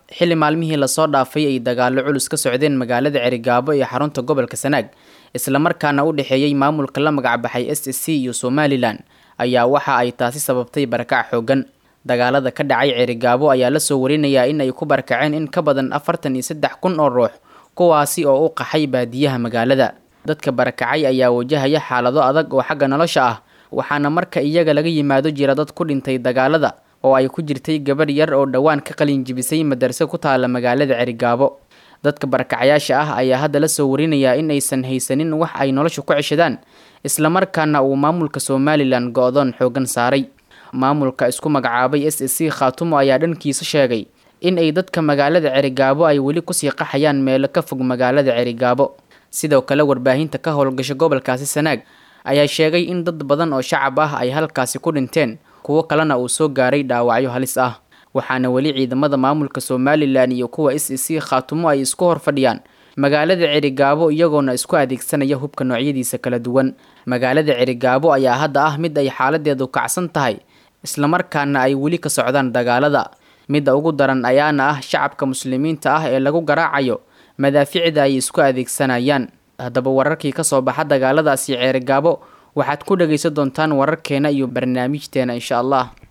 xilli maalmihii lasoo dhaafay ay dagaallo culus ka socdeen magaalada cerigaabo ee xarunta gobolka sanaag islamarkaana u dhexeeyey maamulka la magacbaxay s s c iyo somalilan ayaa waxa ay taasi sababtay barakac xoogan dagaalada ka dhacay cerigaabo ayaa lasoo warinayaa in ay ku barakaceen in ka badan afartan iyo saddex kun oo ruux kuwaasi oo u qaxay baadiyaha magaalada dadka barakacay ayaa wajahaya xaalado adag oo xagga nolosha ah waxaana marka iyaga laga yimaado jira dad ku dhintay dagaalada oo ay ku jirtay gabadh yar oo dhowaan ka qalin jibisay madarse ku taala magaalada cerigaabo dadka barakacayaasha ah ayaa hadda lasoo warinayaa in aysan haysanin wax ay nolosha ku ceshadaan islamarkaana uu maamulka somalilan go-doon xoogan saaray maamulka isku magacaabay s s c khaatumo ayaa dhankiisa sheegay in ay dadka magaalada cerigaabo ay weli kusii qaxayaan meelo ka fog magaalada cerigaabo sidoo kale warbaahinta ka howlgasha gobolkaasi sanaag ayaa sheegay in dad badan oo shacab ah ay halkaasi ku dhinteen kuwo kalena uu soo gaaray dhaawacyo halis ah waxaana weli ciidamada maamulka somalilan iyo kuwa s s c khaatumo ay isku hor fadhiyaan magaalada cerigaabo iyagoona isku adeegsanaya hubka noocyadiisa kala duwan magaalada cerigaabo ayaa hadda ah mid ay xaaladeedu kacsan tahay islamarkaana ay weli ka socdaan dagaalada midda ugu daran ayaana ah shacabka muslimiinta ah ee lagu garaacayo madaaficda ay isku adeegsanayaan haddaba wararkii kasoo baxa dagaaladaasi ceerigaabo waxaad ku dhagaysan doontaan wararkeena iyo barnaamijteena insha allah